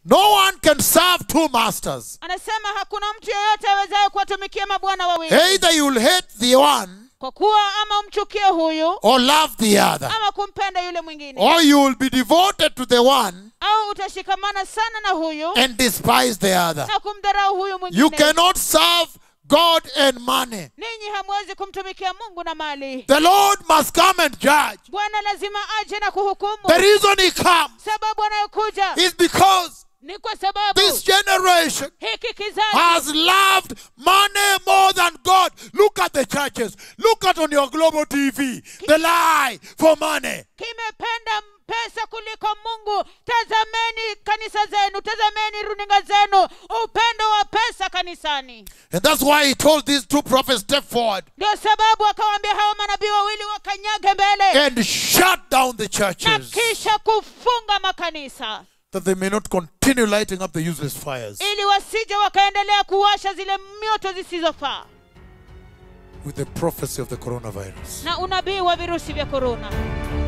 No one can serve two masters. anasema hakuna mtu yeyote awezaye kuwatumikia mabwana wawili Either you'll hate the one kwa kuwa ama umchukie huyu or love the other, ama kumpenda yule mwingine or you will be devoted to the one au utashikamana sana na huyu and despise the other. na kumdharau huyu You mwingine cannot serve God and money. ninyi hamwezi kumtumikia mungu na mali The Lord must come and judge. bwana lazima aje na kuhukumu The reason He comes sababu anayokuja is because ni kwa sababu this generation hiki kizazi has loved money more than God. Look at the churches. Look at on your global TV the lie for money. kimependa pesa kuliko mungu tazameni kanisa zenu tazameni runinga zenu upendo wa pesa kanisani And that's why He told these two prophets, step forward ndio sababu akawaambia hawa manabii wawili wakanyage mbele and shut down the na churches kisha kufunga makanisa that they may not continue lighting up the useless fires ili wasije wakaendelea kuwasha zile mioto zisizofaa with the prophecy of the coronavirus. na unabii wa virusi vya korona